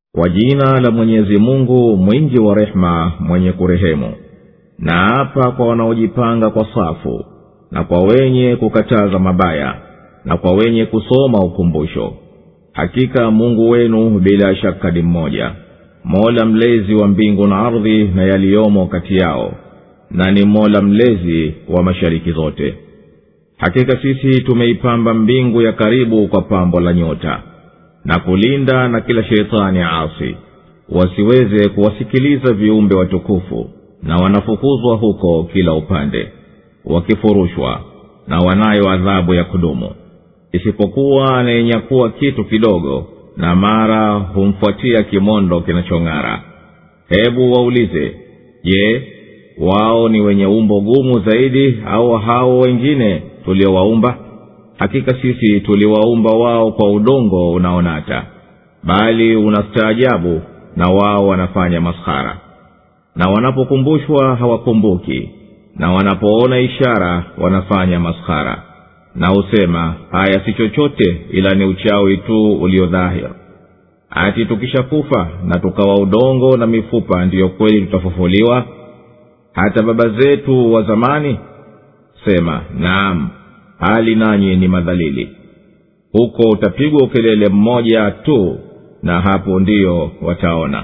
kwa jina la mwenyezi mungu mwingi wa rehema mwenye kurehemu na hapa kwa wanaojipanga kwa safu na kwa wenye kukataza mabaya na kwa wenye kusoma ukumbusho hakika mungu wenu bila shaka ni mmoja mola mlezi wa mbingu na ardhi na yaliyomo kati yao na ni mola mlezi wa mashariki zote hakika sisi tumeipamba mbingu ya karibu kwa pambo la nyota na kulinda na kila sheitani asi wasiweze kuwasikiliza viumbe watukufu na wanafukuzwa huko kila upande wakifurushwa na wanayo adhabu ya kudumu isipokuwa anayenyakuwa kitu kidogo na mara humfuatia kimondo kinachong'ara hebu waulize je wao ni wenye umbo gumu zaidi au hao wengine tuliowaumba hakika sisi tuliwaumba wao kwa udongo unaonata bali unastaajabu na wao wanafanya maskhara na wanapokumbushwa hawakumbuki na wanapoona ishara wanafanya maskhara na husema haya si chochote ila ni uchawi tu uliodhahir ati tukishakufa na tukawa udongo na mifupa ndiyo kweli tutafufuliwa hata baba zetu wa zamani sema naam hali nanyi ni madhalili huko utapigwa ukelele mmoja tu na hapo ndiyo wataona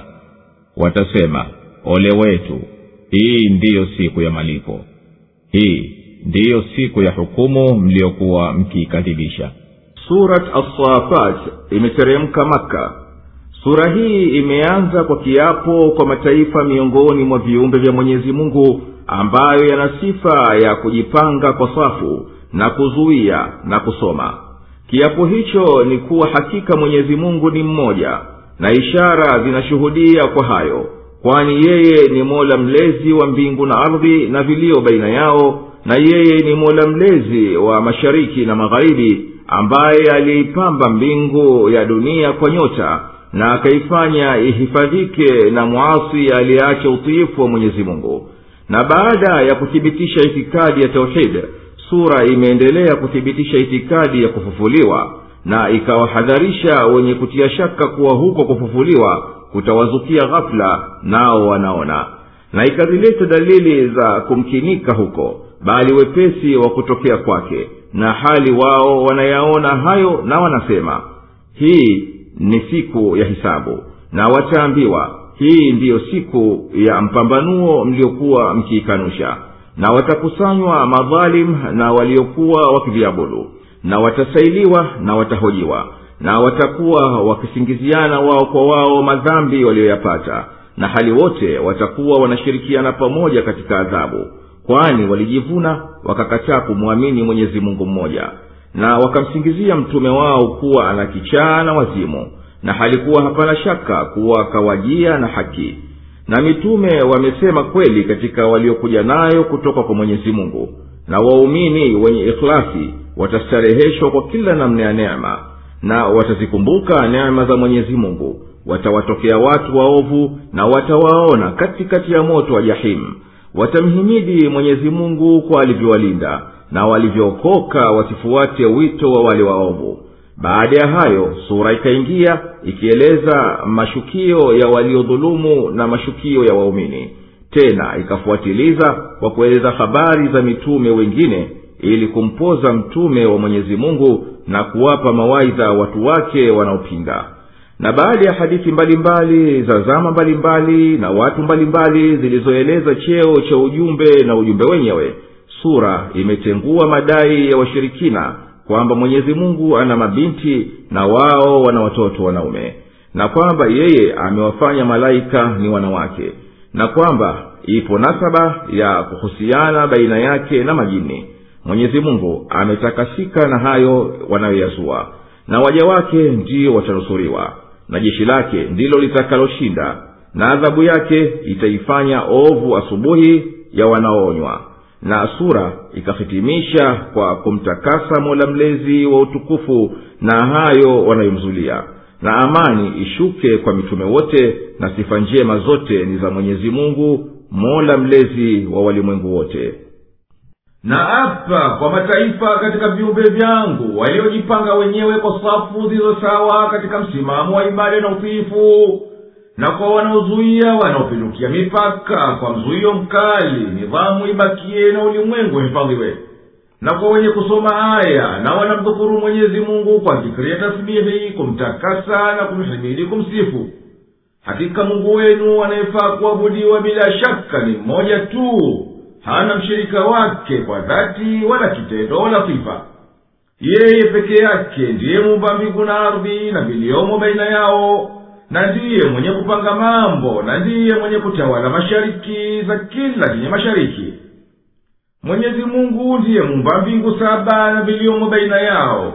watasema ole wetu hii ndiyo siku ya malipo hii ndiyo siku ya hukumu mliyokuwa mkiikadhibisha surat assafat imeteremka makka sura hii imeanza kwa kiapo kwa mataifa miongoni mwa viumbe vya mwenyezi mungu ambayo yana sifa ya kujipanga kwa safu na kuzuia na kusoma kiapo hicho ni kuwa hakika mwenyezi mungu ni mmoja na ishara zinashuhudia kwa hayo kwani yeye ni mola mlezi wa mbingu na ardhi na vilio baina yao na yeye ni mola mlezi wa mashariki na magharibi ambaye aliipamba mbingu ya dunia kwa nyota na akaifanya ihifadhike na mwasi aliyeacha utiifu wa mwenyezi mungu na baada ya kuthibitisha itikadi ya tauhidi sura imeendelea kuthibitisha itikadi ya kufufuliwa na ikawahadharisha wenye kutia shaka kuwa huko kufufuliwa kutawazukia ghafula nao wanaona na ikazileta dalili za kumkinika huko bali wepesi wa kutokea kwake na hali wao wanayaona hayo na wanasema hii ni siku ya hisabu na wataambiwa hii ndiyo siku ya mpambanuo mliokuwa mkiikanusha na watakusanywa madhalim na waliokuwa wakiviabudu na watasailiwa na watahojiwa na watakuwa wakisingiziana wao kwa wao madhambi waliyoyapata na hali wote watakuwa wanashirikiana pamoja katika adhabu kwani walijivuna wakakataa kumwamini mwenyezi mungu mmoja na wakamsingizia mtume wao kuwa ana kichaa na wazimu na halikuwa hapana shaka kuwa akawajia na haki na mitume wamesema kweli katika waliokuja nayo kutoka kwa mwenyezi mungu na waumini wenye ikhlasi watastareheshwa kwa kila namna ya neema na watazikumbuka neema za mwenyezi mungu watawatokea watu waovu na watawaona katikati ya moto wa jahimu watamhimidi mwenyezi mungu kwa alivyowalinda na walivyookoka wasifuate wito wa wale waovu baada ya hayo sura ikaingia ikieleza mashukio ya waliodhulumu na mashukio ya waumini tena ikafuatiliza kwa kueleza habari za mitume wengine ili kumpoza mtume wa mwenyezi mungu na kuwapa mawaidha watu wake wanaopinga na baada ya hadithi mbalimbali za zama mbalimbali na watu mbalimbali zilizoeleza cheo cha ujumbe na ujumbe wenyewe sura imetengua madai ya washirikina kwamba mwenyezi mungu ana mabinti na wao wana watoto wanaume na kwamba yeye amewafanya malaika ni wanawake na kwamba ipo nasaba ya kuhusiana baina yake na majini mwenyezi mungu ametakasika na hayo wanayoyazua na waja wake ndiyo watanusuriwa na jeshi lake ndilo litakaloshinda na adhabu yake itaifanya ovu asubuhi ya wanaoonywa na sura ikahitimisha kwa kumtakasa mola mlezi wa utukufu na hayo wanayomzulia na amani ishuke kwa mitume wote na sifa njema zote ni za mwenyezi mungu mola mlezi wa walimwengu wote na apa kwa mataifa katika viumbe vyangu waliojipanga wenyewe kwa safu zilizo sawa katika msimamo wa ibada na utiifu na kwa wanaozuia wanaopindukia mipaka kwa mzuio mkali nidhamu ibakie na ulimwengu uhifadhiwe na kwa wenye kusoma aya na wanamdhukuru mwenyezi mungu kwa zikiri ya tasbihi kumtakasa na kumhimidi kumsifu hakika mungu wenu anayefaa kuabudiwa bila shaka ni mmoja tu hana mshirika wake kwa dhati wala kitendo wala sifa yeye peke yake ndiye muumba mbingu na ardhi na viliomo baina yao na ndiye mwenye kupanga mambo na ndiye mwenye kutawala mashariki za kila chenye mashariki mwenyezi mungu ndiye muumba mbingu saba na viliomo baina yao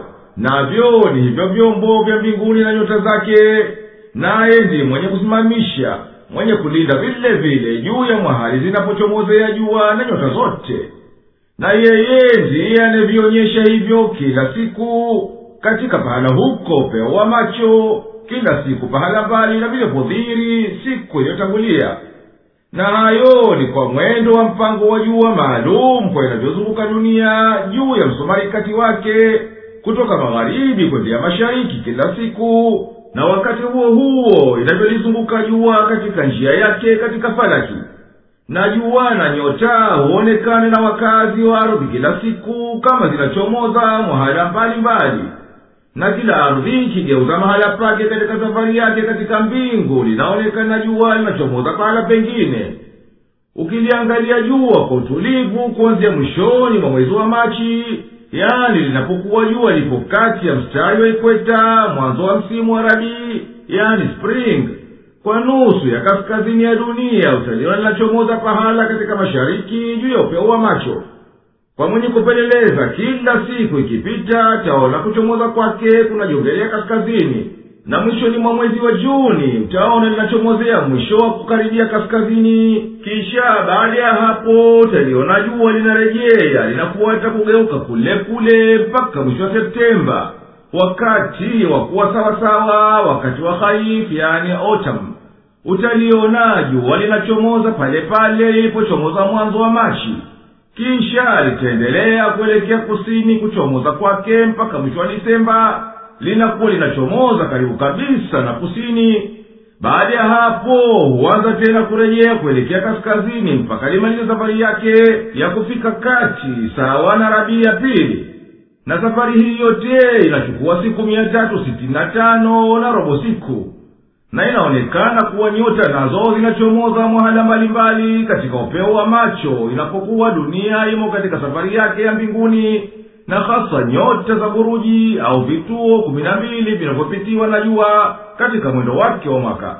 navyo ni hivyo vyombo vya mbinguni na nyota zake naye ndiye mwenye kusimamisha mwenye kulinda vile vile juu ya mwahali zinapochomozea jua na nyota zote na yeye ndiye anayevionyesha hivyo kila siku katika pahala huko upeo wa macho kila siku pahala mbali na vilipodhiri siku iliyotangulia na hayo ni kwa mwendo wa mpango wa jua maalum kwa inavyozunguka dunia juu ya msomarikati wake kutoka magharibi kwendea mashariki kila siku na wakati huo huo inavyolizunguka jua katika njia yake katika falaki na jua na nyota huonekane na wakazi wa ardhi kila siku kama zinachomoza mahala mbalimbali na kila ardhi ikigeuza mahala pake katika safari yake katika mbingu linaonekana jua linachomoza pahala pengine ukiliangalia jua kwa utulivu kuanzia mwishoni mwa mwezi wa machi yani linapokuwa jua lipo kati ya mstari wa ikweta mwanzo wa msimu wa rabii yani spring kwa nusu ya kaskazini ya dunia utaliona linachomoza pahala katika mashariki juu ya upeo wa macho kwa mwenye kupeleleza kila siku ikipita taona kuchomoza kwake kunajongelea kaskazini na mwishoni mwa mwezi wa juni utaona linachomozea mwisho wa kukaribia kaskazini kisha baada ya hapo utaliona jua linarejea linafuata kugeuka kule kule mpaka mwisho wa septemba wakati wa kuwa sawasawa wakati wa haif yani autumn utaliona jua linachomoza pale pale lilipochomoza mwanzo wa machi kisha litaendelea kuelekea kusini kuchomoza kwake mpaka mwisho wa disemba linakuwa linachomoza karibu kabisa na kusini baada ya hapo huanza tena kurejea kuelekea kaskazini mpaka limalize safari yake ya kufika kati sawa na rabii ya pili na safari hii yote inachukua siku mia tatu sitini na tano na robo siku na inaonekana kuwa nyota nazo zinachomoza mwahala mbalimbali katika upeo wa macho inapokuwa dunia imo katika safari yake ya mbinguni na hasa nyota za buruji au vituo kumi na mbili vinavyopitiwa na jua katika mwendo wake wa mwaka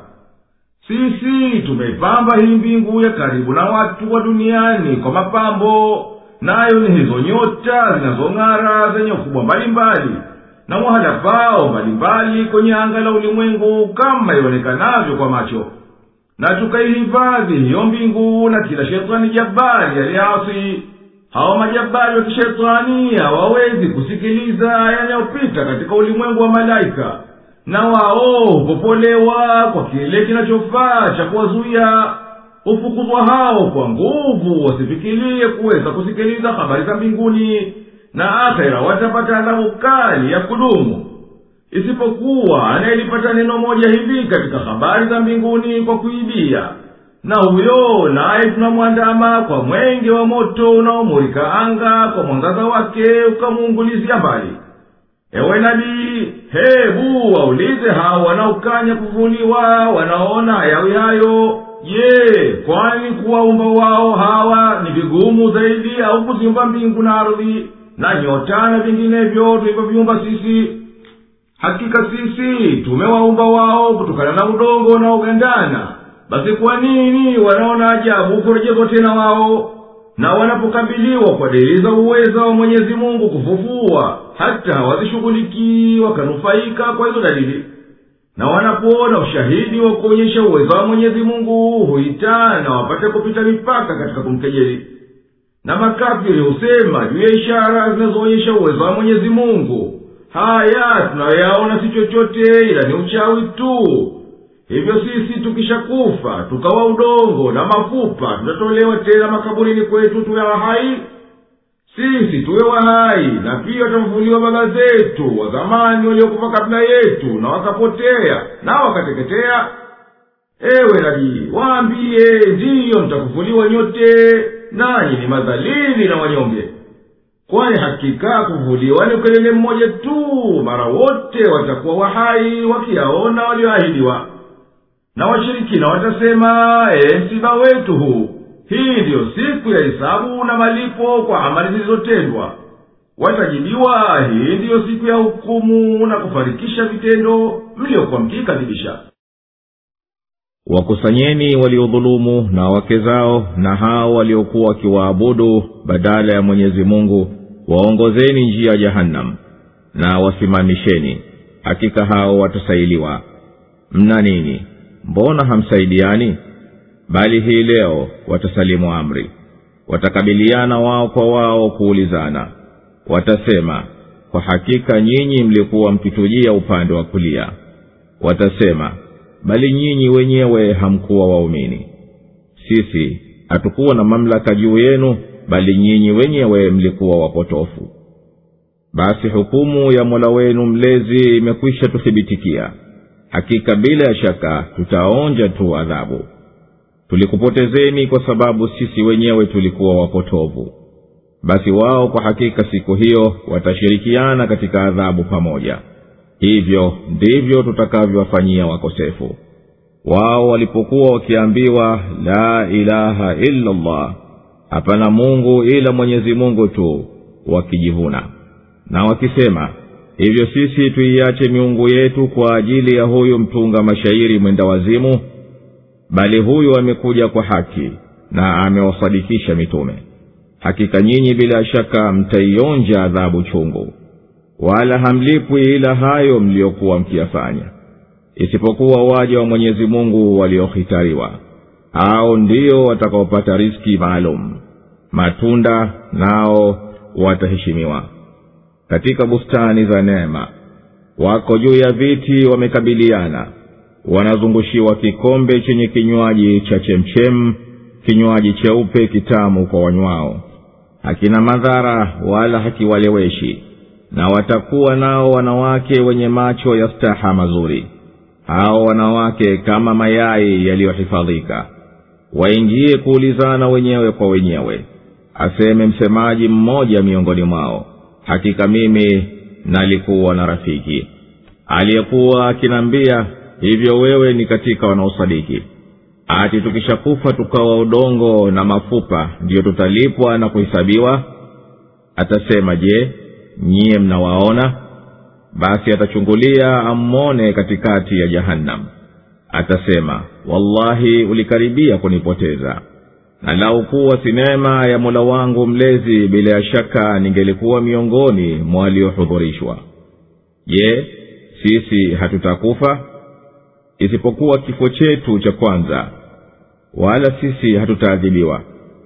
sisi tumeipamba hii mbingu ya karibu na watu wa duniani kwa mapambo nayo ni hizo nyota zinazong'ara zenye ukubwa mbalimbali na mwahala pao mbalimbali kwenye anga la ulimwengu kama ionekanavyo kwa macho na tukaihifadhi hiyo mbingu na kila shetani jabari aliasi hawa majabari wa kishetani hawawezi kusikiliza yanayopita katika ulimwengu wa malaika na wao hupopolewa kwa kile kinachofaa cha kuwazuia hufukuzwa hao kwa nguvu wasifikirie kuweza kusikiliza habari za mbinguni na akhera watapata adhabu kali ya kudumu isipokuwa anayelipata neno moja hivi katika habari za mbinguni kwa kuibia na huyo naye tunamwandama kwa mwenge wa moto unaomurika anga kwa mwangaza wake ukamuungulizia mbali ewe nabii hebu waulize hao wanaokanya kuvuliwa wanaona hayawi hayo je kwani kuwaumba wao hawa ni vigumu zaidi au kuziumba mbingu na ardhi na nyota na vinginevyo tulivyoviumba sisi hakika sisi tumewaumba wao kutokana na udongo unaogandana basi kwa nini wanaona ajabu kurejezwa tena wao na wanapokabiliwa kwa dalili za uweza wa mwenyezi mungu kufufua hata hawazishughulikii wakanufaika kwa hizo dalili na wanapoona ushahidi wa kuonyesha uwezo wa mwenyezi mungu huitana wapate kupita mipaka katika kumkejeli na makafiri husema juu ya ishara zinazoonyesha uwezo wa mwenyezi mungu haya tunayoyaona si chochote ila ni uchawi tu hivyo sisi tukishakufa tukawa udongo na mafupa tutatolewa tena makaburini kwetu tuwe wahai sisi tuwe wahai na pia watafufuliwa baba zetu wa zamani waliokufa kabla yetu na wakapotea na wakateketea ewe nabii waambiye ndiyo mtakufuliwa nyote nanyi ni madhalili na wanyonge kwani hakika kuvuliwa ni ukelele mmoja tu mara wote watakuwa wahai wakiyaona walioahidiwa na washirikina watasema ee msiba wetu huu hii ndiyo siku ya hisabu na malipo kwa amali zilizotendwa watajibiwa hii ndiyo siku ya hukumu na kufarikisha vitendo mliokuwa mkiikadhibisha wakusanyeni waliodhulumu na wake zao na hao waliokuwa wakiwaabudu badala ya mwenyezi mungu waongozeni njia ya jahannam na wasimamisheni hakika hao watasailiwa mna nini mbona hamsaidiani bali hii leo watasalimu amri watakabiliana wao kwa wao kuulizana watasema kwa hakika nyinyi mlikuwa mkitujia upande wa kulia watasema bali nyinyi wenyewe hamkuwa waumini sisi hatukuwa na mamlaka juu yenu bali nyinyi wenyewe mlikuwa wapotofu basi hukumu ya mola wenu mlezi imekwisha tuthibitikia hakika bila ya shaka tutaonja tu adhabu tulikupotezeni kwa sababu sisi wenyewe tulikuwa wapotovu basi wao kwa hakika siku hiyo watashirikiana katika adhabu pamoja hivyo ndivyo tutakavyowafanyia wakosefu wao walipokuwa wakiambiwa la ilaha illa llah hapana mungu ila mwenyezi mungu tu wakijivuna na wakisema hivyo sisi tuiache miungu yetu kwa ajili ya huyu mtunga mashairi mwenda wazimu bali huyu amekuja kwa haki na amewasadikisha mitume hakika nyinyi bila shaka mtaionja adhabu chungu wala hamlipwi ila hayo mliyokuwa mkiyafanya isipokuwa waja wa mwenyezi mungu waliohitariwa hao ndio watakaopata riski maalum matunda nao wataheshimiwa katika bustani za neema wako juu ya viti wamekabiliana wanazungushiwa kikombe chenye kinywaji cha chemchem kinywaji cheupe kitamu kwa wanywao hakina madhara wala hakiwaleweshi na watakuwa nao wanawake wenye macho ya staha mazuri hao wanawake kama mayai yaliyohifadhika waingie kuulizana wenyewe kwa wenyewe aseme msemaji mmoja miongoni mwao hakika mimi nalikuwa na rafiki aliyekuwa akinaambia hivyo wewe ni katika wanaosadiki ati tukishakufa tukawa udongo na mafupa ndiyo tutalipwa na kuhesabiwa atasema je nyiye mnawaona basi atachungulia ammone katikati ya jahannam atasema wallahi ulikaribia kunipoteza na lau kuwa sinema ya mola wangu mlezi bila ya shaka ningelikuwa miongoni mwa waliohudhurishwa je sisi hatutakufa isipokuwa kifo chetu cha kwanza wala sisi hatutaadhibiwa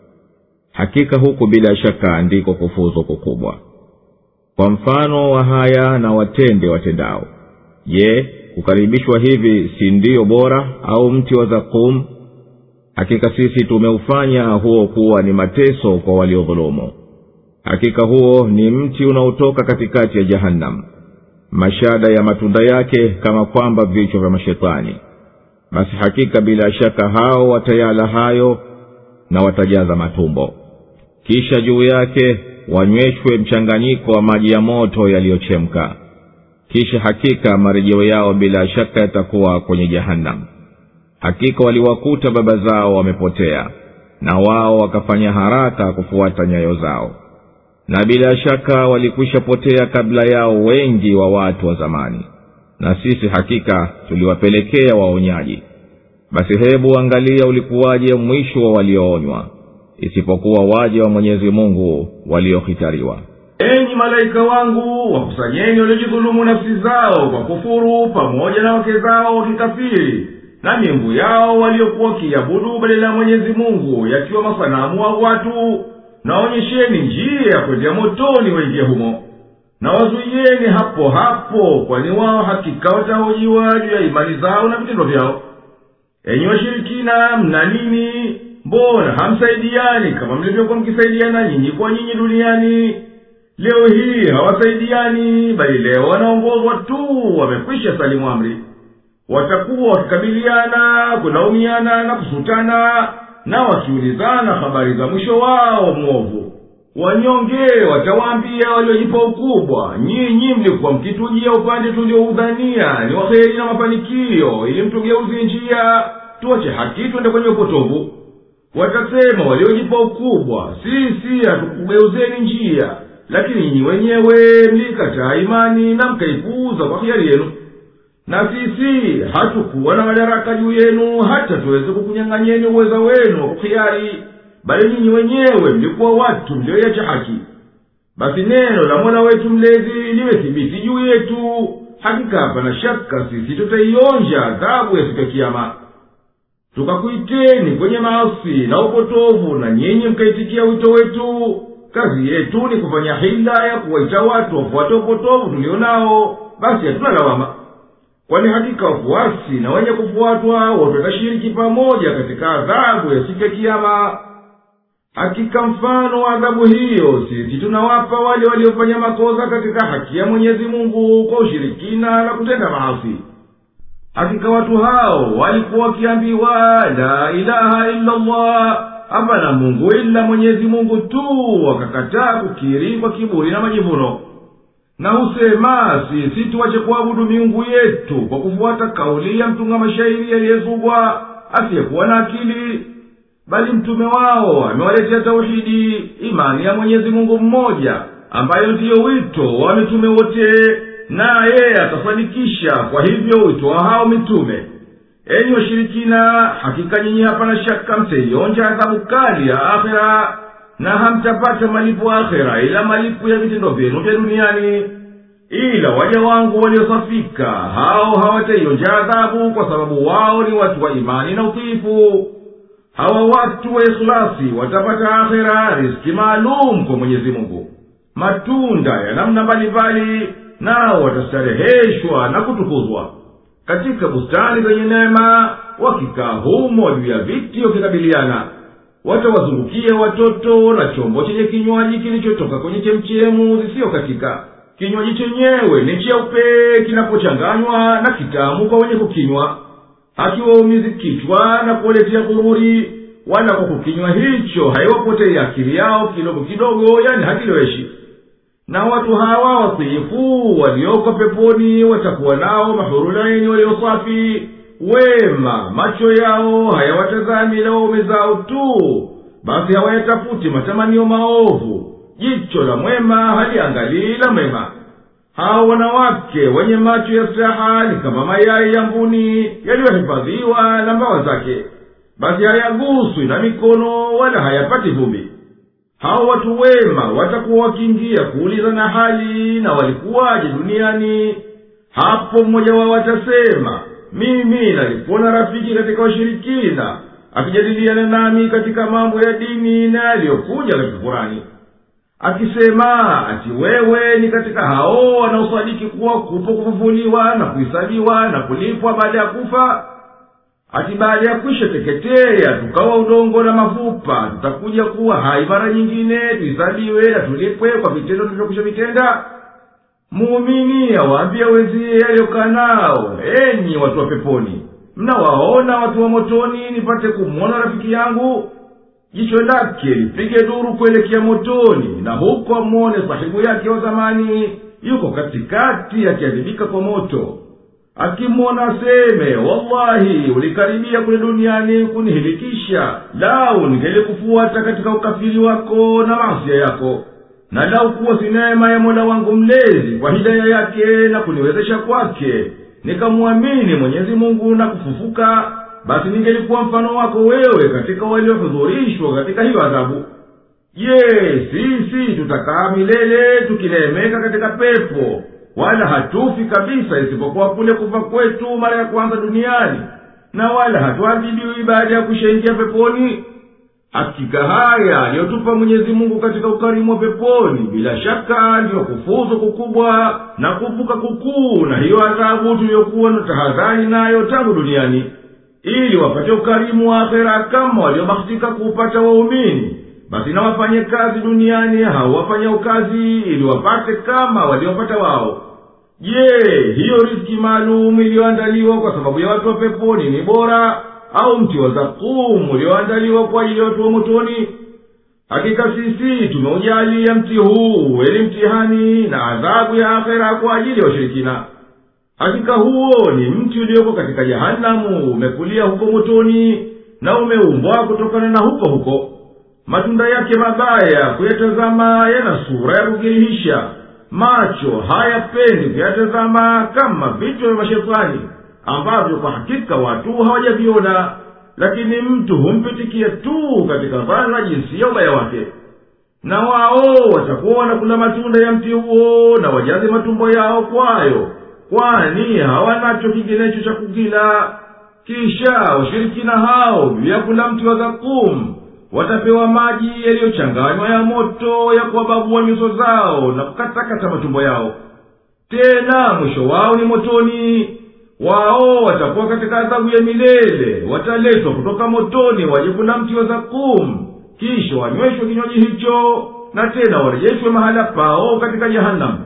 hakika huku bila shaka ndiko kufuzu kukubwa kwa mfano wa haya na watende watendao je kukaribishwa hivi si ndiyo bora au mti wa zakum hakika sisi tumeufanya huo kuwa ni mateso kwa waliodhulumu hakika huo ni mti unaotoka katikati ya jahannam mashada ya matunda yake kama kwamba vichwa vya mashetani basi hakika bila shaka hao watayala hayo na watajaza matumbo kisha juu yake wanyweshwe mchanganyiko wa maji ya moto yaliyochemka kisha hakika marejeo yao bila shaka yatakuwa kwenye jahannam hakika waliwakuta baba zao wamepotea na wao wakafanya haraka kufuata nyayo zao na bila shaka walikwisha potea kabla yao wengi wa watu wa zamani na sisi hakika tuliwapelekea waonyaji basi hebu angalia ulikuwaje mwisho wa walioonywa isipokuwa waja wa mwenyezi mungu waliohitariwa enyi malaika wangu wakusanyeni waliojidhulumu nafsi zao kwa kufuru pamoja na wake zao wakikafiri na miungu yao waliokuwa wakiabudu badala ya mwenyezi mungu yakiwa masanamu wa watu naonyesheni njia ya kwendea motoni waingie humo na wazuiyeni hapo hapo kwani wao hakika watahojiwa juu ya imani zao na vitendo vyao enyi washirikina mna nini mbona hamsaidiani kama mlivyokuwa mkisaidiana nyinyi kwa nyinyi duniani leo hii hawasaidiani bali leo wanaongozwa tu wamekwisha salimu amri watakuwa wakikabiliana kulaumiana na kusutana na wakiulizana habari za mwisho wao mwovu wanyonge watawaambia waliojipa ukubwa nyinyi mlikuwa mkitujia upande tulioudhania ni waheri na mafanikio ili mtugeuzie njia tuache haki twende kwenye upotovu watasema waliojipa ukubwa sisi hatukugeuzeni njia lakini nyinyi wenyewe mlikataa imani na mkaipuuza kwa hiari yenu na sisi hatukuwa na madaraka juu yenu hata tuweze kukunyang'anyeni uweza wenu wa kuhiari bali nyinyi wenyewe mlikuwa watu mlioiacha haki basi neno la mola wetu mlezi limethibiti juu yetu hakika hapana shaka sisi tutaionja adhabu ya siku ya kiama tukakuiteni kwenye maasi na upotovu na nyinyi mkaitikia wito wetu kazi yetu ni kufanya hila ya kuwaita watu wafuate upotovu tulio nao basi hatuna lawama kwani hakika wafuasi na wenye kufuatwa wote watashiriki pamoja katika adhabu ya siku ya kiama hakika mfano wa adhabu hiyo sisi tunawapa wale waliofanya makosa katika haki ya mwenyezi mungu kwa ushirikina na kutenda maasi hakika watu hao walikuwa wakiambiwa la ilaha illa llah hapana mungu ila mwenyezi mungu tu wakakataa kukiri kwa kiburi na majivuno na husema sisi tuwache kuabudu miungu yetu kwa kufuata kauli ya mtunga mashairi yaliyezugwa asiyekuwa na akili bali mtume wao amewaletea tauhidi imani ya mwenyezi mungu mmoja ambayo ndiyo wito wa mitume wote naye atafanikisha kwa hivyo wito wa hao mitume enyi washirikina hakika nyinyi hapana shaka mtaionja adhabu kali ya akhera na hamtapata malipo akhera ila malipo ya vitendo vyenu vya duniani ila waja wangu waliosafika hao hawataionja adhabu kwa sababu wao ni watu wa imani na utiifu hawa watu wa ikhlasi watapata akhera riski maalum kwa mwenyezi mungu matunda ya namna mbalimbali nao watastareheshwa na kutukuzwa katika bustani zenye neema wakikaa humo juu ya viti wakikabiliana watawazungukia watoto na chombo chenye kinywaji kilichotoka kwenye chemchemu zisiyo katika kinywaji chenyewe ni cheupe kinapochanganywa na kitamu kwa wenye kukinywa hakiwaumizi kichwa na kuwaletea ghururi wala kwa kukinywa hicho haiwapotei akili yao kidogo kidogo yani hakiloweshi na watu hawa watiifu walioko peponi watakuwa nao mahurulaini waliosafi wema macho yao hayawatazami ila waume zao tu basi hawayatafuti matamanio maovu jicho la mwema haliangalii la mwema hao wanawake wenye macho ya staha ni kama mayai ya mbuni yaliyohifadhiwa na mbawa zake basi hayaguswi na mikono wala hayapati vumbi hao watu wema watakuwa wakiingia kuulizana hali na walikuwaje duniani hapo mmoja wao atasema mimi nalipona rafiki katika washirikina akijadiliana nami katika mambo ya dini na yaliyokuja katika kurani akisema ati wewe ni katika hao wanaosadiki kuwa kupo kufufuliwa na kuhisabiwa na kulipwa baada ya kufa ati baada ya kwisha teketea tukawa udongo na mafupa tutakuja kuwa hai mara nyingine tuhisabiwe na tulipwe kwa vitendo tulivyokwisha vitenda muumini awaambia wenziye aliyokaa nao enyi watu wa peponi mnawaona watu wa motoni nipate kumwona rafiki yangu jicho lake lipige duru kuelekea motoni na huko amwone sahibu yake wa zamani yuko katikati akiadhibika kwa moto akimwona aseme wallahi ulikaribia kule duniani kunihilikisha lau ningelikufuata katika ukafiri wako na masia yako na lau kuwa si neema ya mola wangu mlezi kwa hidaya yake na kuniwezesha kwake nikamwamini mwenyezi mungu na kufufuka basi ningelikuwa mfano wako wewe katika waliohudhurishwa katika hiyo adhabu je sisi tutakaa milele tukineemeka katika pepo wala hatufi kabisa isipokuwa kule kufa kwetu mara ya kwanza duniani na wala hatuadhibiwi baada ya kushaingia peponi hakika haya aliyotupa mwenyezi mungu katika ukarimu wa peponi bila shaka ndiyo kufuzu kukubwa na kuvuka kukuu na hiyo adhabu tuliyokuwa na tahadhari nayo tangu duniani ili wapate ukarimu wa akhera kama waliobahatika kuupata waumini basi na wafanye kazi duniani hao wafanya ukazi ili wapate kama waliopata wao je hiyo riski maalum iliyoandaliwa kwa sababu ya watu wa peponi ni bora au mti wa zakumu ulioandaliwa kwa ajili ya watu wa motoni hakika sisi tumeujalia mti huu uwe ni mtihani na adhabu ya akhera kwa ajili ya washirikina hakika huo ni mti ulioko katika jahanamu umekulia huko motoni na umeumbwa kutokana na huko huko matunda yake mabaya kuyatazama yana sura ya kukirihisha macho hayapendi kuyatazama kama vichwa vya mashetani ambavyo kwa hakika watu hawajaviona lakini mtu humpitikia tu katika dhana jinsi ya ubaya wake na wao watakuwa wanakula matunda ya mti huo na wajaze matumbo yao kwayo kwani hawanacho kinginecho cha kukila kisha washirikina hao juu ya kula mti wa zakum watapewa maji yaliyochanganywa ya moto ya kuwababua nyuso zao na kukatakata matumbo yao tena mwisho wao ni motoni wao watakuwa katika adhabu ya milele wataletwa kutoka motoni waje kula mti wa zakum kisha wanyweshwe kinywaji hicho na tena warejeshwe mahala pao katika jehanamu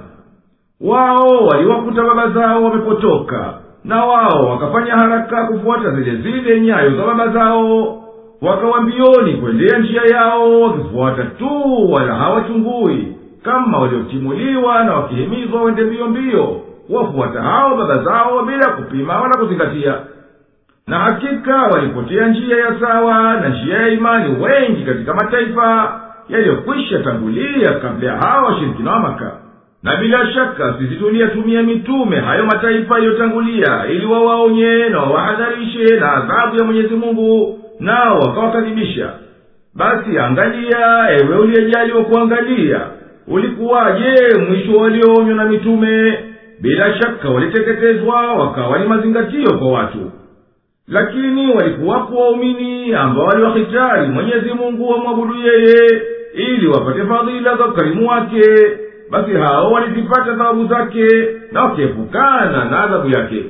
wao waliwakuta baba zao wamepotoka na wao wakafanya haraka kufuata zile zile nyayo za baba zao wakawa mbioni kuendea njia yao wakifuata tu wala hawachungui kama waliotimuliwa na wakihimizwa wende mbio mbio wafuata hao baba zao bila kupima wala kuzingatia na hakika walipotea njia ya sawa na njia ya imani wengi katika mataifa yaliyokwisha tangulia kabla ya hawa washirikina wa maka na bila shaka sisi tuliyatumia mitume hayo mataifa yaliyotangulia ili wawaonye na wawahadharishe na adhabu ya mwenyezi mungu nao wakawakadhibisha basi angalia ewe uliyejaliwa kuangalia ulikuwaje mwisho walioonywa na mitume bila shaka waliteketezwa wakawa ni mazingatio kwa watu lakini walikuwapo waumini ambao waliwahitari mwenyezi mungu wamwabudu yeye ili wapate fadhila za ukarimu wake basi hao walizipata thawabu zake na wakiepukana na adhabu yake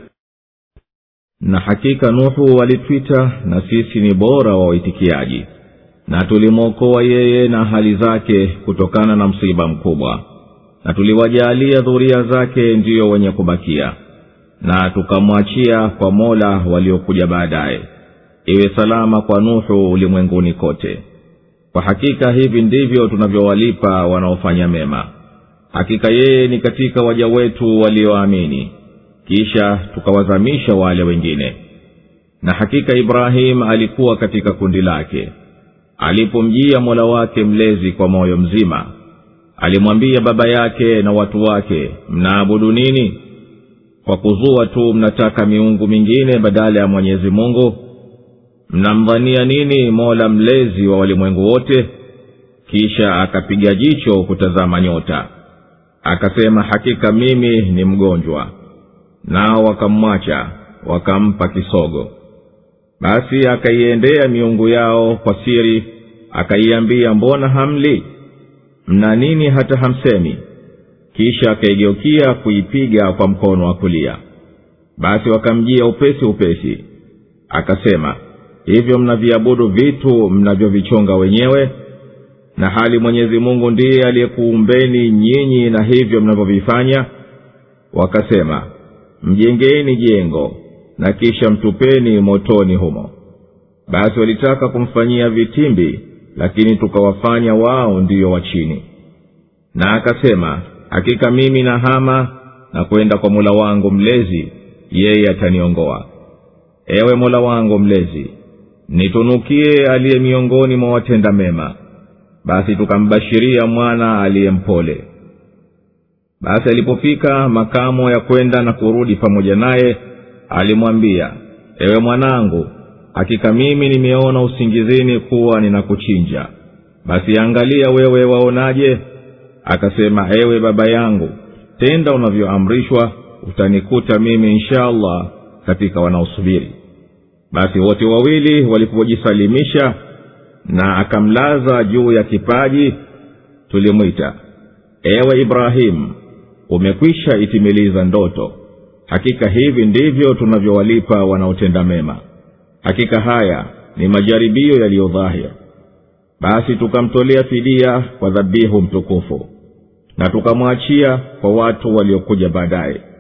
na hakika nuhu walitwita na sisi ni bora wa waitikiaji na tulimwokoa yeye na hali zake kutokana na msiba mkubwa na tuliwajaalia dhuria zake ndiyo wenye kubakia na tukamwachia kwa mola waliokuja baadaye iwe salama kwa nuhu ulimwenguni kote kwa hakika hivi ndivyo tunavyowalipa wanaofanya mema hakika yeye ni katika waja wetu walioamini kisha tukawazamisha wale wengine na hakika ibrahimu alikuwa katika kundi lake alipomjia mola wake mlezi kwa moyo mzima alimwambia baba yake na watu wake mnaabudu nini kwa kuzua tu mnataka miungu mingine badala ya mwenyezi mungu mnamdhania nini mola mlezi wa walimwengu wote kisha akapiga jicho kutazama nyota akasema hakika mimi ni mgonjwa nao wakamwacha wakampa kisogo basi akaiendea miungu yao kwa siri akaiambia mbona hamli mna nini hata hamsemi kisha akaigeukia kuipiga kwa mkono wa kulia basi wakamjia upesi upesi akasema hivyo mnaviabudu vitu mnavyovichonga wenyewe na hali mwenyezi mungu ndiye aliyekuumbeni nyinyi na hivyo mnavyovifanya wakasema mjengeni jengo na kisha mtupeni motoni humo basi walitaka kumfanyia vitimbi lakini tukawafanya wao ndiyo wa chini na akasema hakika mimi na hama na kwenda kwa mola wangu mlezi yeye ataniongoa ewe mola wangu mlezi nitunukie aliye miongoni mwa watenda mema basi tukambashiria mwana aliye mpole basi alipofika makamo ya kwenda na kurudi pamoja naye alimwambia ewe mwanangu hakika mimi nimeona usingizini kuwa ninakuchinja basi angalia wewe waonaje akasema ewe baba yangu tenda unavyoamrishwa utanikuta mimi insha allah katika wanaosubiri basi wote wawili walipojisalimisha na akamlaza juu ya kipaji tulimwita ewe ibrahimu umekwisha itimiliza ndoto hakika hivi ndivyo tunavyowalipa wanaotenda mema hakika haya ni majaribio yaliyodhahir basi tukamtolea fidia kwa dhabihu mtukufu na tukamwachia kwa watu waliokuja baadaye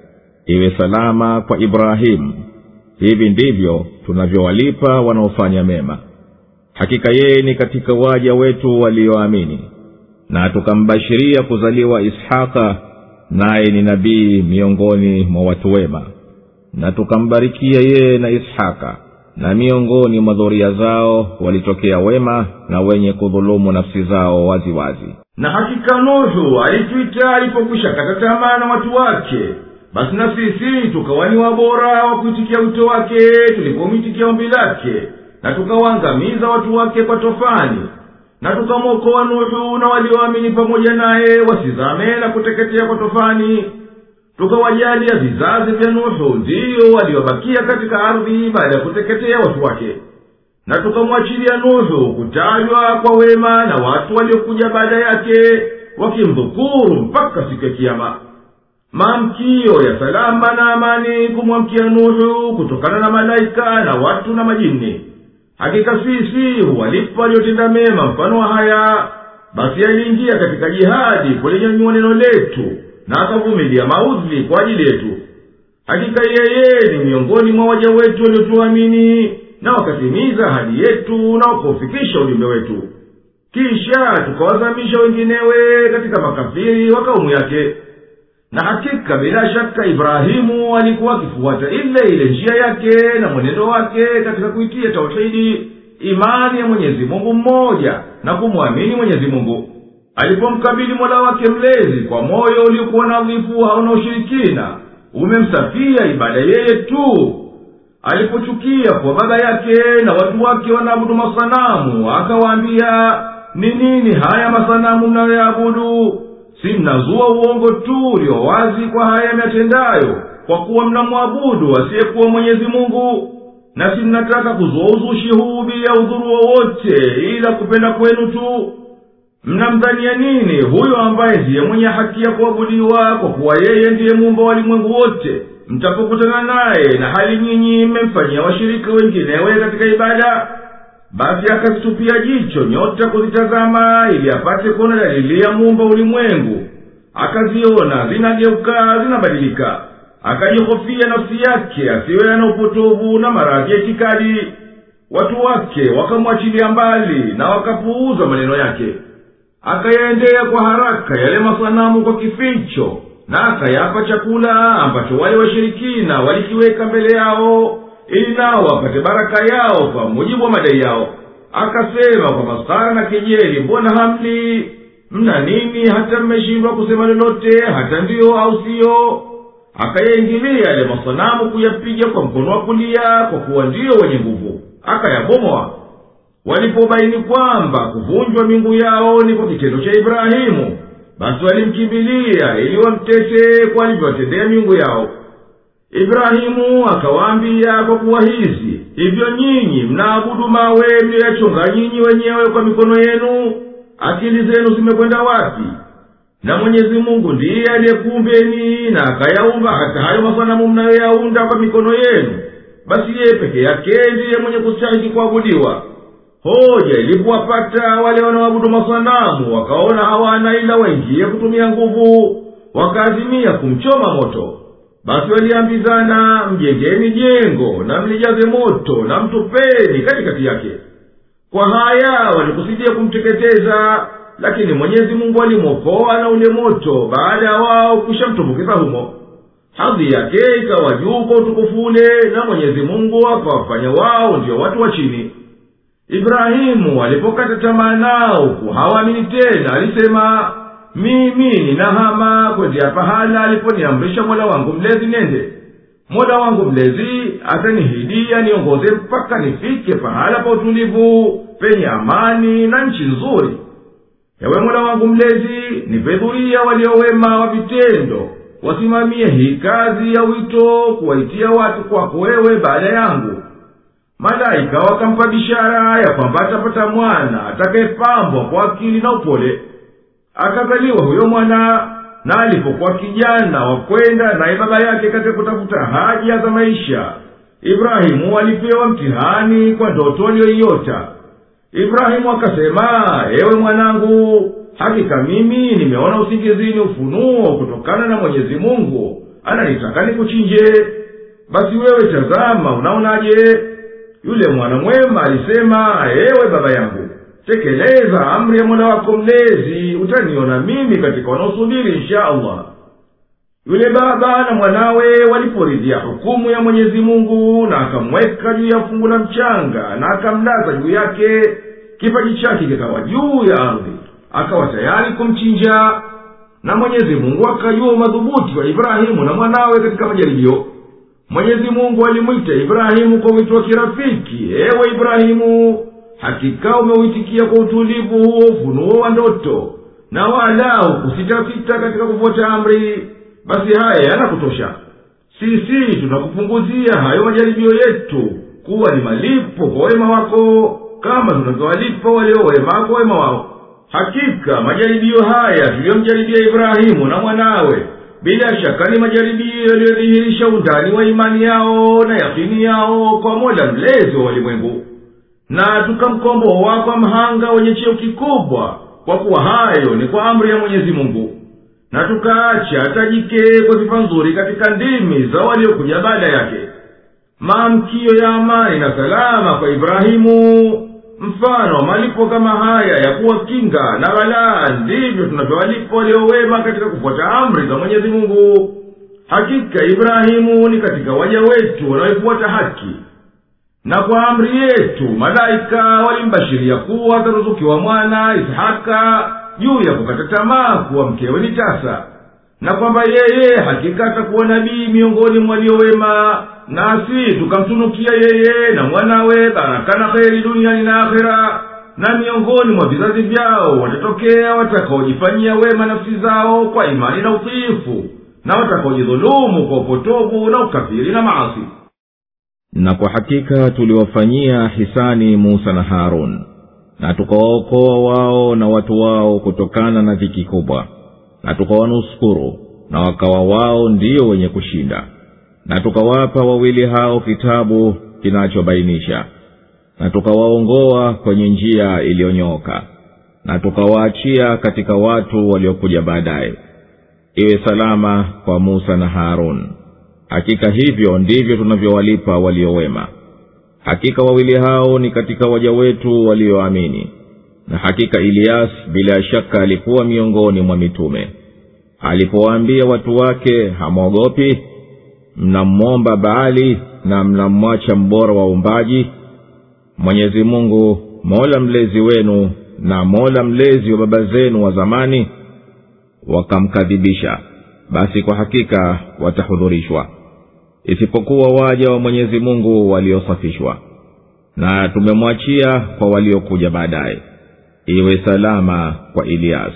iwe salama kwa ibrahimu hivi ndivyo tunavyowalipa wanaofanya mema hakika yeye ni katika waja wetu walioamini na tukambashiria kuzaliwa ishaka naye ni nabii miongoni mwa watu wema na tukambarikia yeye na ishaka na miongoni mwa dhoria zao walitokea wema na wenye kudhulumu nafsi zao wazi wazi na hakika nuhu alitwita alipokwisha kata tamaa na watu wake basi na sisi tukawa ni wabora wa kuitikia wito wake tulipomwitikia ombi lake na tukawaangamiza watu wake kwa tofani na tukamwokoa nuhu na walioamini pamoja naye wasizame na kuteketea kwa tofani tukawajalia vizazi vya nuhu ndiyo waliobakia katika ardhi baada ya kuteketea watu wake na tukamwachilia nuhu kutajwa kwa wema na watu waliokuja baada yake wakimdhukuru mpaka siku ya kiama maamkio ya salama na amani kumwamkia nuhu kutokana na malaika na watu na majini hakika sisi huwalipa waliotenda mema mfano wa haya basi aliingia katika jihadi kulinyanyua neno letu na akavumilia maudhi kwa ajili yetu hakika yeye ni miongoni mwa waja wetu waliotuamini na wakatimiza ahadi yetu na wakaufikisha ujumbe wetu kisha tukawazamisha wenginewe katika makafiri wa kaumu yake na hakika bila shaka ibrahimu alikuwa akifuata ile ile njia yake na mwenendo wake katika kuitia tauhidi imani ya mwenyezi mungu mmoja na kumwamini mwenyezi mungu alipomkabili mola wake mlezi kwa moyo uliokuwa nadhifu hauna ushirikina umemsafia ibada yeye tu alipochukia kwa baba yake na watu wake wanaabudu masanamu akawaambia ni nini haya masanamu mnayoyaabudu si mnazua uongo tu ulio wazi kwa haya myatendayo kwa kuwa mnamwabudu asiyekuwa mwenyezi mungu na si mnataka kuzua uzushi huu bila udhuru wowote ila kupenda kwenu tu mnamdhania nini huyo ambaye ndiye mwenye haki ya kuabudiwa kwa kuwa yeye ndiye muumba walimwengu wote mtapokutana naye na hali nyinyi mmemfanyia washirika wenginewe katika ibada basi akazitupia jicho nyota kuzitazama ili apate kuona dalili ya muumba ulimwengu akaziona zinageuka zinabadilika akajihofia nafsi yake asiwe ana upotovu na maradhi ya itikadi watu wake wakamwachilia mbali na wakapuuza maneno yake akayaendea kwa haraka yale masanamu kwa kificho na akayapa chakula ambacho wale washirikina walikiweka mbele yao ili nao wapate baraka yao kwa mujibu wa madai yao akasema kwa masara na kejeli mbona hamli mna nini hata mmeshindwa kusema lolote hata ndiyo au siyo akayaingilia yale masanamu kuyapiga kwa mkono wa kulia kwa kuwa ndiyo wenye nguvu akayabomoa walipobaini kwamba kuvunjwa mingu yao ni kwa kitendo cha ibrahimu basi walimkimbilia ili wamtete kwa alivyowatendea miungu yao ibrahimu akawaambia kwa kuwa hizi hivyo nyinyi mnaabudu mawe mliyoyachonga nyinyi wenyewe kwa mikono yenu akili zenu zimekwenda wapi na mwenyezi mungu ndiye aliyekuumbeni na akayaumba hata hayo masanamu mnayoyaunda kwa mikono yenu basi yeye peke yake ndiye mwenye kustahiki kuabudiwa hoja ilipowapata wale wanaoabudu masanamu wakaona hawana ila waingie kutumia nguvu wakaazimia kumchoma moto basi waliambizana mjengeni jengo na mlijaze moto na mtupeni katikati yake kwa haya walikusudia kumteketeza lakini mwenyezi mungu alimwokoa na ule moto baada ya wao kushamtumbukiza humo hadhi yake ikawa juu kwa utukufu ule na mwenyezi mungu akawafanya wao ndio watu wa chini ibrahimu alipokata tamaa nao hawaamini tena alisema mimi ninahama kwendea pahala aliponiamrisha mola wangu mlezi nende mola wangu mlezi atanihidia niongoze mpaka nifike pahala pa utulivu penye amani na nchi nzuri ewe mola wangu mlezi nipedhuria waliowema wa vitendo wasimamie hii kazi ya wito kuwaitia watu kwako wewe baada yangu malaika wakampa bishara ya kwamba atapata mwana atakayepambwa kwa akili na upole akazaliwa huyo mwana na alipokuwa kijana wa kwenda naye baba yake katika kutafuta haja za maisha ibrahimu alipewa mtihani kwa ndoto aliyoiota ibrahimu akasema ewe mwanangu hakika mimi nimeona usingizini ufunuo kutokana na mwenyezi mungu ananitaka nikuchinje basi wewe tazama unaonaje yule mwana mwema alisema ewe baba yangu tekeleza amri ya mola wako mlezi utaniona mimi katika wanaosubiri insha allah yule baba na mwanawe waliporidhia hukumu ya mwenyezi mungu na akamweka juu ya fungu la mchanga na akamlaza juu yake kipaji chake kikawa juu ya ardhi akawa tayari kumchinja na mwenyezi mungu akajua umadhubuti wa ibrahimu na mwanawe katika majaribio mwenyezi mungu alimwita ibrahimu kwa wito wa kirafiki ewe ibrahimu hakika umeuitikia kwa utulivu huo ufunuo wa ndoto na wala hukusitasita katika kufuata amri basi haya yanakutosha sisi tunakupunguzia hayo majaribio yetu kuwa ni malipo kwa wema wako kama tunavyowalipa walio wema kwa wema wao hakika majaribio haya tuliyomjaribia ibrahimu na mwanawe bila shaka ni majaribio yaliyodhihirisha undani wa imani yao na yakini yao kwa mola mlezi wa walimwengu na tukamkomboa kwa mhanga wenye cheo kikubwa kwa kuwa hayo ni kwa amri ya mwenyezi mungu na tukaacha tajike kwa sifa nzuri katika ndimi za waliokuja baada yake maamkio ya amani na salama kwa ibrahimu mfano wa malipo kama haya ya kuwa kinga na ghalaa ndivyo tunavyowalipa waliowema katika kufuata amri za mwenyezi mungu hakika ibrahimu ni katika waja wetu wanaoifuata haki na kwa amri yetu malaika walimbashiria kuwa ataruzukiwa mwana ishaka juu ya kukata tamaa kuwa mkewe ni tasa na kwamba yeye hakika atakuwa nabii miongoni mwa waliowema nasi tukamtunukia yeye na mwanawe baraka na kheri duniani na akhera na miongoni mwa vizazi vyao watatokea watakaojifanyia wema nafsi zao kwa imani na utiifu na watakaojidhulumu kwa upotovu na ukafiri na maasi na kwa hakika tuliwafanyia hisani musa na harun na tukawaokoa wao na watu wao kutokana na dhiki kubwa na tukawanusuru na wakawa wao ndio wenye kushinda na tukawapa wawili hao kitabu kinachobainisha na tukawaongoa kwenye njia iliyonyooka na tukawaachia katika watu waliokuja baadaye iwe salama kwa musa na harun hakika hivyo ndivyo tunavyowalipa waliowema hakika wawili hao ni katika waja wetu walioamini na hakika iliyas bila shaka alikuwa miongoni mwa mitume alipowaambia watu wake hamwogopi mnammomba baali na mnamwacha mbora wa umbaji mwenyezi mungu mola mlezi wenu na mola mlezi wa baba zenu wa zamani wakamkadhibisha basi kwa hakika watahudhurishwa isipokuwa waja wa mwenyezi mungu waliosafishwa na tumemwachia kwa waliokuja baadaye iwe salama kwa iliyas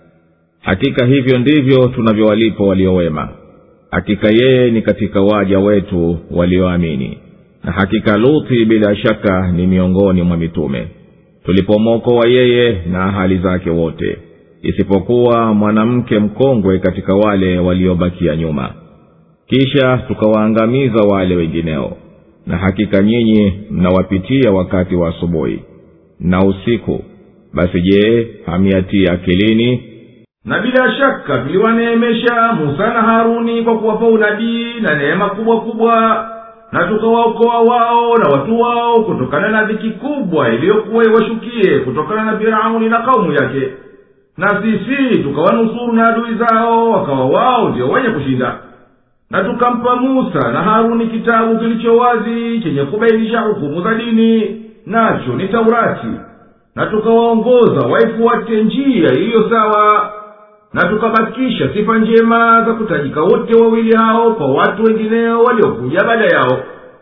hakika hivyo ndivyo tunavyowalipa waliowema hakika yeye ni katika waja wetu walioamini na hakika luthi bila shaka ni miongoni mwa mitume tulipomwokoa yeye na hali zake wote isipokuwa mwanamke mkongwe katika wale waliobakia nyuma kisha tukawaangamiza wale wengineo na hakika nyinyi mnawapitia wakati wa asubuhi na usiku basi je hamiatia akilini na bila shaka tuliwaneemesha musa na haruni kwa kuwapa unabii na neema kubwa kubwa na tukawaokoa wao na watu wao kutokana na dhiki kubwa iliyokuwa iwashukie kutokana na firauni na kaumu yake na sisi tukawanusuru na adui zao wakawa wao ndio wenye kushinda na tukampa musa na haruni kitabu kilicho wazi chenye kubainisha hukumu za dini nacho ni taurati na tukawaongoza waifuate njia iliyo sawa na tukabakisha sifa njema za kutajika wote wawili hao kwa watu wengineo waliokuja baada yao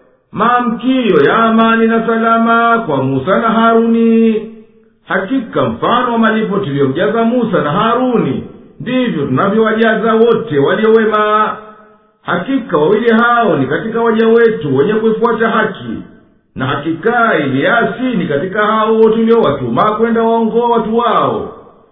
maamkio ya amani na salama kwa musa na haruni hakika mfano wa malipo tuliyomjaza musa na haruni ndivyo tunavyowajaza wote waliowema hakika wawili hao ni katika waja wetu wenye kuifuata haki na hakika iliasi ni katika hao tuliowatuma kwenda waongoa watu wao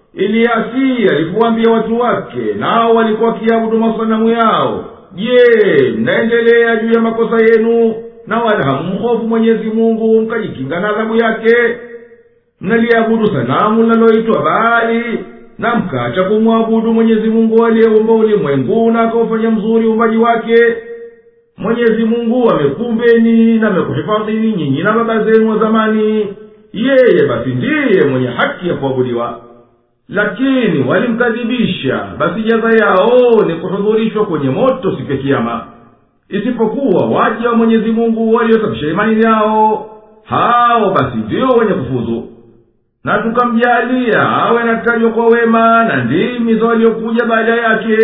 iliasi alipowaambia watu wake nao walikuwa wakiabudu masanamu yao je mnaendelea juu ya makosa yenu na wala hammhofu mwenyezi mungu mkajikinga na adhabu yake mnaliabudu sanamu linaloitwa baali na mkacha kumwabudu mwenyezi mungu aliyeumba ulimwengu na akaufanya mzuri uumbaji wake mwenyezi mungu amekumbeni na amekuhifadhini nyinyi na baba zenu wa zamani yeye basi ndiye mwenye haki ya kuabudiwa lakini walimkadhibisha basi jaza yao ni kuhudhurishwa kwenye moto siku ya kiama isipokuwa waja wa mwenyezi mungu waliosafisha imani yao hao basi ndio wenye kufuzu na tukamjalia awe anatajwa kwa wema na ndimi za waliokuja baada yake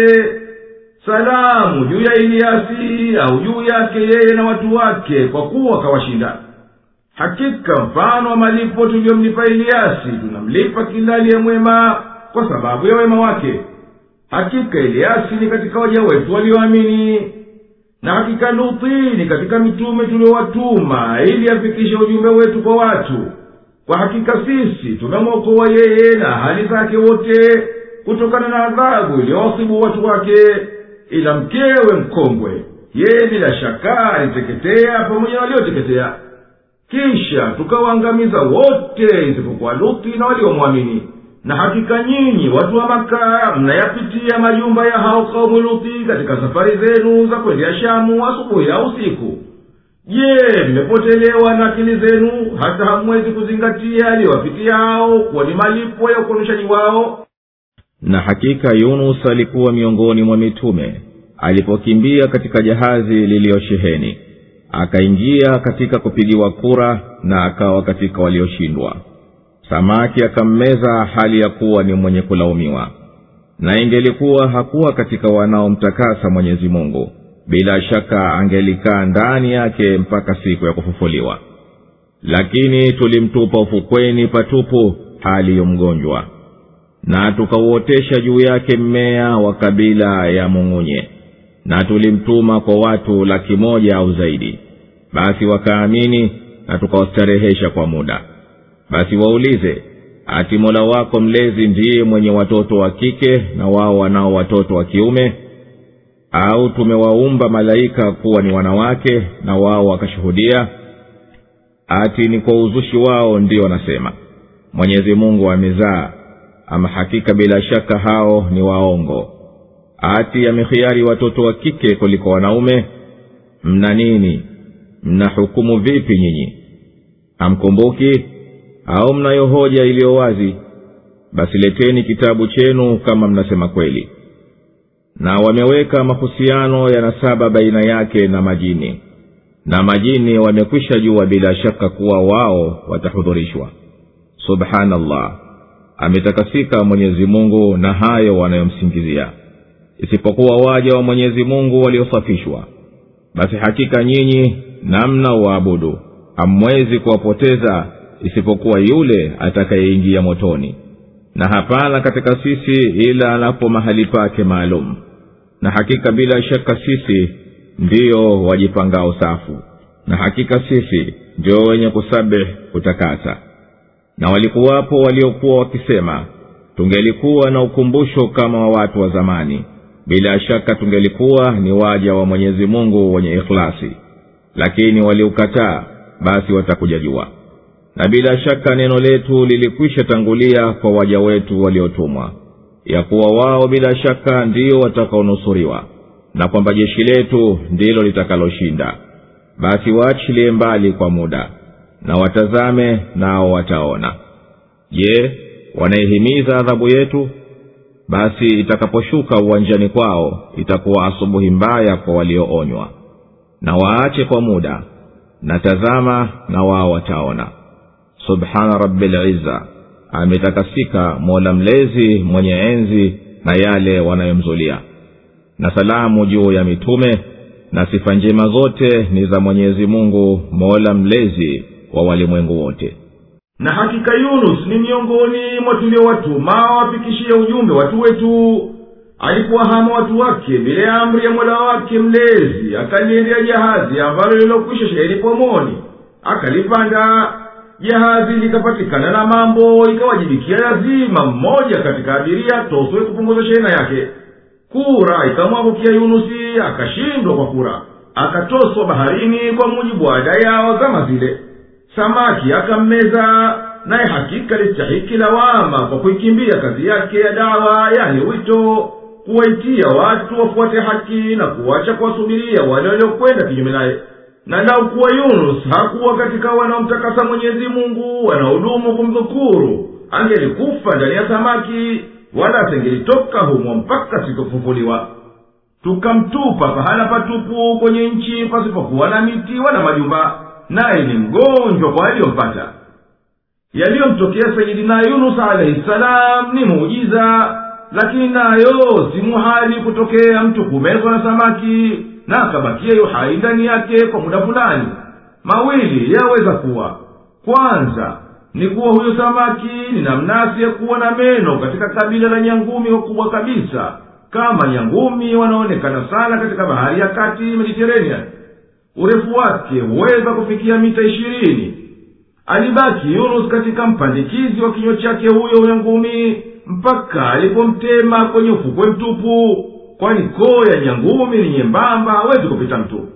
salamu juu ya iliasi au juu yake yeye na watu wake kwa kuwa kawashinda hakika mfano wa malipo tuliyomlipa iliasi tunamlipa kila aliye mwema kwa sababu ya wema wake hakika iliasi ni katika waja wetu walioamini na hakika luti ni katika mitume tuliowatuma ili afikishe ujumbe wetu kwa watu kwa hakika sisi tumemwokoa yeye na hali zake wote kutokana na adhabu iliyowasibu watu wake ila mkewe mkongwe yeye bila shaka aliteketea pamoja na walioteketea kisha tukawaangamiza wote isipokuwa luti na waliomwamini na hakika nyinyi watu wa maka mnayapitia majumba ya hao kaumu luti katika safari zenu za kwendea shamu asubuhi au usiku je mmepotelewa na akili zenu hata hamwezi kuzingatia aliyowapitia hao kuwa ni malipo ya ukonoshaji wao na hakika yunus alikuwa miongoni mwa mitume alipokimbia katika jahazi liliyosheheni akaingia katika kupigiwa kura na akawa katika walioshindwa samaki akammeza hali ya kuwa ni mwenye kulaumiwa na ingelikuwa hakuwa katika wanaomtakasa mwenyezi mungu bila shaka angelikaa ndani yake mpaka siku ya kufufuliwa lakini tulimtupa ufukweni patupu hali yo mgonjwa na tukauotesha juu yake mmea wa kabila ya mung'unye na tulimtuma kwa watu laki moja au zaidi basi wakaamini na tukawastarehesha kwa muda basi waulize ati mola wako mlezi ndiye mwenye watoto wa kike na wao wanao watoto wa kiume au tumewaumba malaika kuwa ni wanawake na wao wakashuhudia ati ni kwa uzushi wao ndio wanasema mwenyezi mungu amezaa ama hakika bila shaka hao ni waongo ati amehiari watoto wa kike kuliko wanaume mna nini mna hukumu vipi nyinyi hamkumbuki au mnayo hoja iliyo wazi basi leteni kitabu chenu kama mnasema kweli na wameweka mahusiano ya nasaba baina yake na majini na majini wamekwisha jua bila shaka kuwa wao watahudhurishwa subhanallah ametakasika mwenyezi mungu na hayo wanayomsingizia isipokuwa waja wa mwenyezi mungu waliosafishwa basi hakika nyinyi namna waabudu hamwezi kuwapoteza isipokuwa yule atakayeingia motoni na hapana katika sisi ila anapo mahali pake maalum na hakika bila shaka sisi ndiyo wajipangao safu na hakika sisi ndio wenye kusabih kutakasa na walikuwapo waliokuwa wakisema tungelikuwa na ukumbusho kama wa watu wa zamani bila shaka tungelikuwa ni waja wa mwenyezi mungu wenye ikhlasi lakini waliukataa basi watakuja jua na bila shaka neno letu lilikwisha tangulia kwa waja wetu waliotumwa ya kuwa wao bila shaka ndio watakaonusuriwa na kwamba jeshi letu ndilo litakaloshinda basi waachilie mbali kwa muda na watazame nao wataona je wanaihimiza adhabu yetu basi itakaposhuka uwanjani kwao itakuwa asubuhi mbaya kwa walioonywa na waache kwa muda na tazama na wao wataona subhana rabilizza ametakasika mola mlezi mwenye enzi na yale wanayomzulia na salamu juu ya mitume na sifa njema zote ni za mwenyezi mungu mola mlezi wa walimwengu wote na hakika yunus ni miongoni mwa tuliowatuma wafikishie ujumbe watu wetu alikuwahama watu wake bila ya amri ya mola wake mlezi akaliendea jahazi ambalo lilokwisha sheheni pomoni akalipanda jahazi likapatikana na mambo ikawajibikia lazima mmoja katika abiria toswe kupunguza shehena yake kura ikamwangukia yunusi akashindwa kwa kura akatoswa baharini kwa mujibu wa ada yao zama zile samaki akammeza naye hakika listahiki lawama kwa kuikimbia kazi yake ya dawa yani wito kuwaitia watu wafuate haki na kuwacha kuwasubiria wale waliokwenda kinyume naye na lau kuwa yunus hakuwa katika wanaomtakasa mwenyezi mungu wanahudumu kumdhukuru angelikufa ndani ya samaki wala asengelitoka humo mpaka sitofufuliwa tukamtupa pahala patupu kwenye nchi pasipokuwa na miti wala majumba naye ni mgonjwa kwa aliyompata yaliyomtokea sayidina yunus alaihi salam ni muujiza lakini nayo si muhali kutokea mtu kumezwa na samaki na akabakia yu hai ndani yake kwa muda fulani mawili yaweza kuwa kwanza ni kuwa huyo samaki ni namnasi ya kuwa na meno katika kabila la nyangumi wakubwa kabisa kama nyangumi wanaonekana sana katika bahari ya kati mediterranean urefu wake huweza kufikia mita ishirini alibaki yunus katika mpandikizi wa kinywa chake huyo nyangumi mpaka alipomtema kwenye ufukwe mtupu kwani koo ya nyangumi ni nyembamba hawezi kupita mtu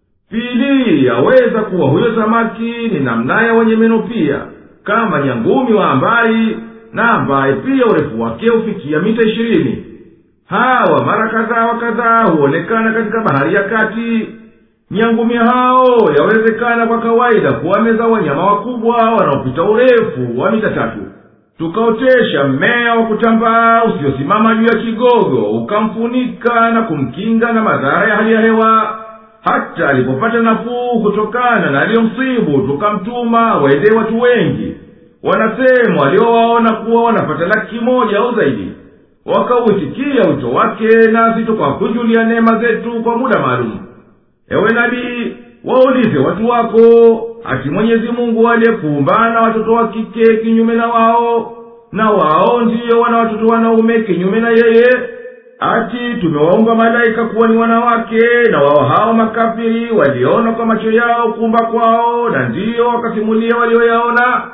pili yaweza kuwa huyo samaki ni namnaya wenye meno pia kama nyangumi wa ambaye na ambaye pia urefu wake hufikia mita ishirini hawa mara kadhaa wa kadhaa huonekana katika bahari ya kati nyangumi hao yawezekana kwa kawaida kuwameza wanyama wakubwa wanaopita urefu wa mita tatu tukaotesha mmea wa kutambaa usiosimama juu ya kigogo ukamfunika na kumkinga na madhara ya hali ya hewa hata alipopata nafuu kutokana na aliyomsibu tukamtuma waende watu wengi wanasema waliowaona kuwa wanapata laki moja au zaidi wakauitikia wito wake nasi tukawakunjulia neema zetu kwa muda maalum ewe nabii waulize watu wako ati mwenyezi mungu aliyekuumba na watoto wa kike kinyume na wao na wao ndiyo wana watoto wanaume kinyume na yeye ati tumewaumba malaika kuwa ni wanawake na wao hao makafiri waliona kwa macho yao kuumba kwao na ndiyo wakasimulia walioyaona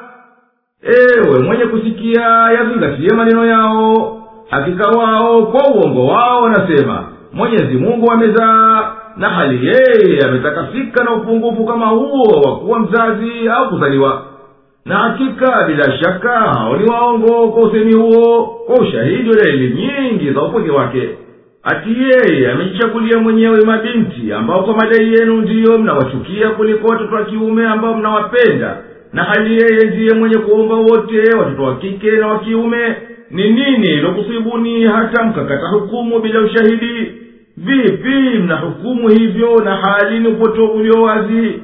ewe mwenye kusikia yazingatie maneno yao hakika wao kwa uongo wao wanasema mwenyezi mungu amezaa na hali yeye ametakasika na upungufu kama huo wa kuwa mzazi au kuzaliwa na hakika bila shaka hao ni waongo kwa usemi huo kwa ushahidi wa dalili nyingi za upweke wake ati yeye amejichagulia mwenyewe mabinti ambao kwa madai yenu ndiyo mnawachukia kuliko watoto wa kiume ambao mnawapenda na hali yeye ndiye mwenye kuumba wote watoto wa kike na wa kiume ni nini ilokusibuni hata mkakata hukumu bila ushahidi vipi mnahukumu hivyo na hali ni upotovu ulio wazi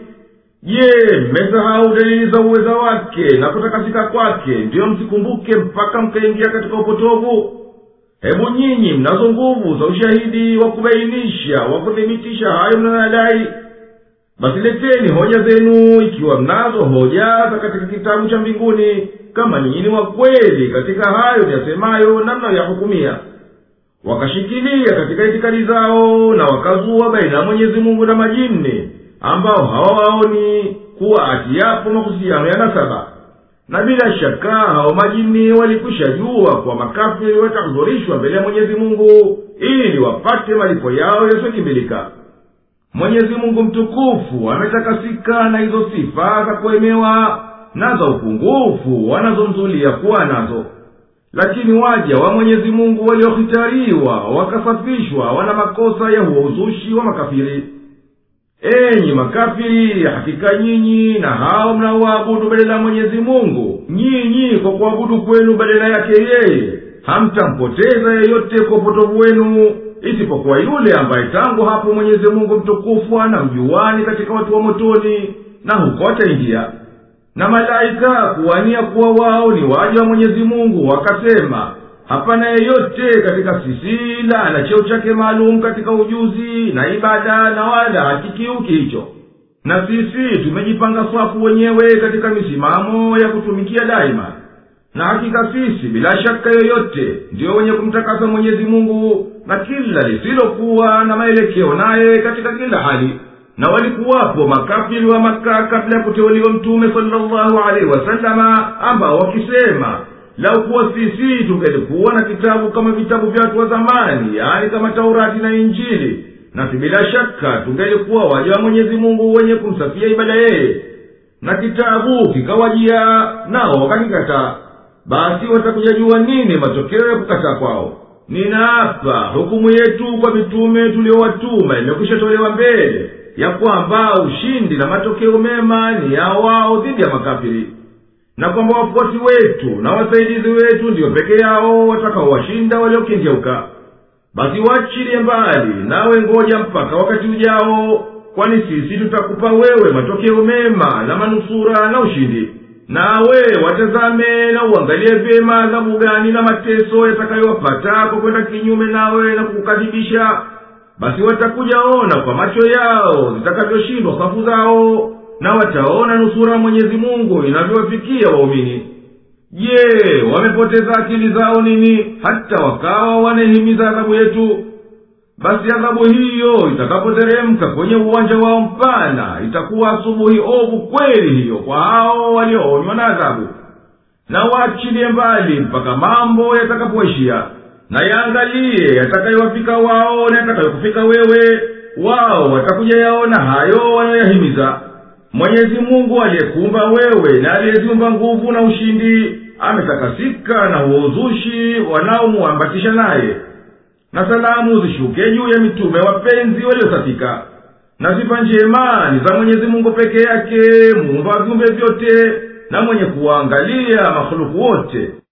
je mmesahau dalili za uweza wake na kutakasika kwake ndiyo msikumbuke mpaka mkaingia katika upotovu hebu nyinyi mnazo nguvu za ushahidi wa kubainisha wa kuthibitisha hayo mnayoyadai basi leteni hoja zenu ikiwa mnazo hoja za katika kitabu cha mbinguni kama nyinyi ni wa kweli katika hayo yasemayo na mnayoyahukumia wakashikilia katika itikadi zao na wakazua baina ya mwenyezi mungu na majini ambao hawawaoni kuwa ati yapo mahusiano ya nasaba na bila shaka hao majini walikwisha jua kwa makafiri watahudhurishwa mbele ya mwenyezi mungu ili wapate malipo yao yasiyokimbilika mwenyezi mungu mtukufu ametakasika na hizo sifa za kuemewa na za upungufu wanazomzulia kuwa nazo lakini waja wa mwenyezi mungu waliohitariwa wakasafishwa wana makosa ya huo uzushi wa makafiri enyi makafiri hakika nyinyi na hao mnaoabudu badala ya mwenyezi mungu nyinyi kwa kuabudu kwenu badala yake yeye hamtampoteza yeyote kwa upotovu wenu isipokuwa yule ambaye tangu hapo mwenyezi mungu mtukufu anamjuani katika watu wa motoni na huko ataingia na malaika kuwania kuwa wao ni waja wa mwenyezi mungu wakasema hapana yeyote katika sisi ila ana cheo chake maalum katika ujuzi na ibada na wala hakikiuki hicho na sisi tumejipanga swafu wenyewe katika misimamo ya kutumikia daima na hakika sisi bila shaka yoyote ndiyo wenye kumtakasa mwenyezi mungu na kila lisilokuwa na maelekeo naye katika kila hali na walikuwapo makafiri wa maka kabla ya kuteuliwa mtume salllahu alaihi wasalama ambao wakisema lau kuwa sisi tungelikuwa na kitabu kama vitabu vya watu wa zamani yaani kama taurati na injili nasi bila shaka tungelikuwa waja wa mwenyezi mungu wenye kumsafia ibada yeye na kitabu kikawajia nao wakakikataa basi watakuja jua nini matokeo ya kukataa kwao ninaapa hukumu yetu kwa mitume tuliowatuma imekwisha tolewa mbele ya kwamba ushindi na matokeo mema ni ya wao dhidi ya makafiri na kwamba wafuasi wetu na wasaidizi wetu ndiyo peke yao watakaowashinda waliokengeuka basi wachilie mbali nawe ngoja mpaka wakati ujao kwani sisi tutakupa wewe matokeo mema na manusura na ushindi nawe watazame na uangalie vyema adhabu gani na mateso yatakayowapata kwa kwenda kinyume nawe na kukukadhibisha basi watakuja ona kwa macho yao zitakavyoshindwa safu zao na wataona nusura mwenyezi mungu inavyowafikia waumini je wamepoteza akili zao nini hata wakawa wanaihimiza adhabu yetu basi adhabu hiyo itakapoteremka kwenye uwanja wao mpana itakuwa asubuhi ovu kweli hiyo kwa hao walioonywa na adhabu na waachilie mbali mpaka mambo yatakapoishia na yaangalie yatakayowafika wao na yatakayokufika wewe wao watakuja yaona hayo wanayoyahimiza mwenyezi mungu aliyekuumba wewe na aliyeziumba nguvu na ushindi ametakasika na huo uzushi wanaomuambatisha naye na salamu zishuke juu ya mitume wapenzi waliosafika na sifa njema ni za mwenyezi mungu peke yake muumba wa viumbe vyote na mwenye kuwaangalia makhuluku wote